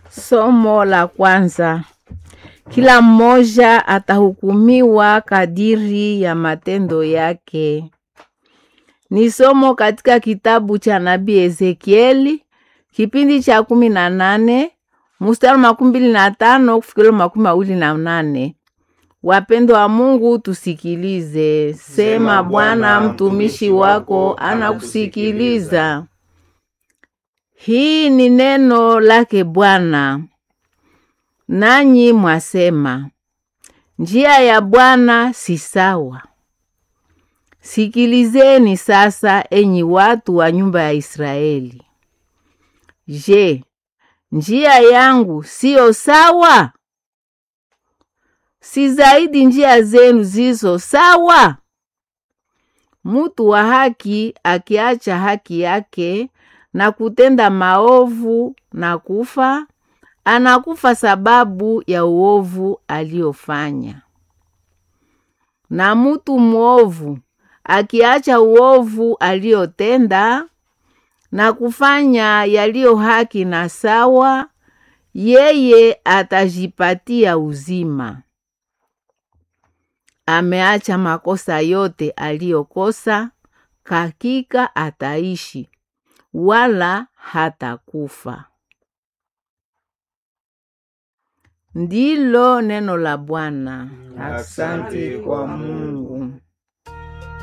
Somo la kwanza. Kila mmoja atahukumiwa kadiri ya matendo yake. Ni somo katika kitabu cha nabii Ezekieli kipindi cha kumi na nane mstari makumi mbili na tano kufikira makumi mawili na nane. Wapendo wa Mungu, tusikilize. Sema Bwana, mtumishi wako anakusikiliza. Hii ni neno lake Bwana. Nanyi mwasema, njia ya Bwana si sawa. Sikilizeni sasa, enyi watu wa nyumba ya Israeli. Je, njia yangu siyo sawa? Si zaidi njia zenu zizo sawa? Mutu wa haki akiacha haki yake na kutenda maovu na kufa, anakufa sababu ya uovu aliofanya. Na mutu mwovu akiacha uovu aliotenda na kufanya yaliyo haki na sawa, yeye atajipatia uzima. Ameacha makosa yote aliyokosa, hakika ataishi wala hatakufa. Ndilo neno la Bwana. Asante kwa Mungu.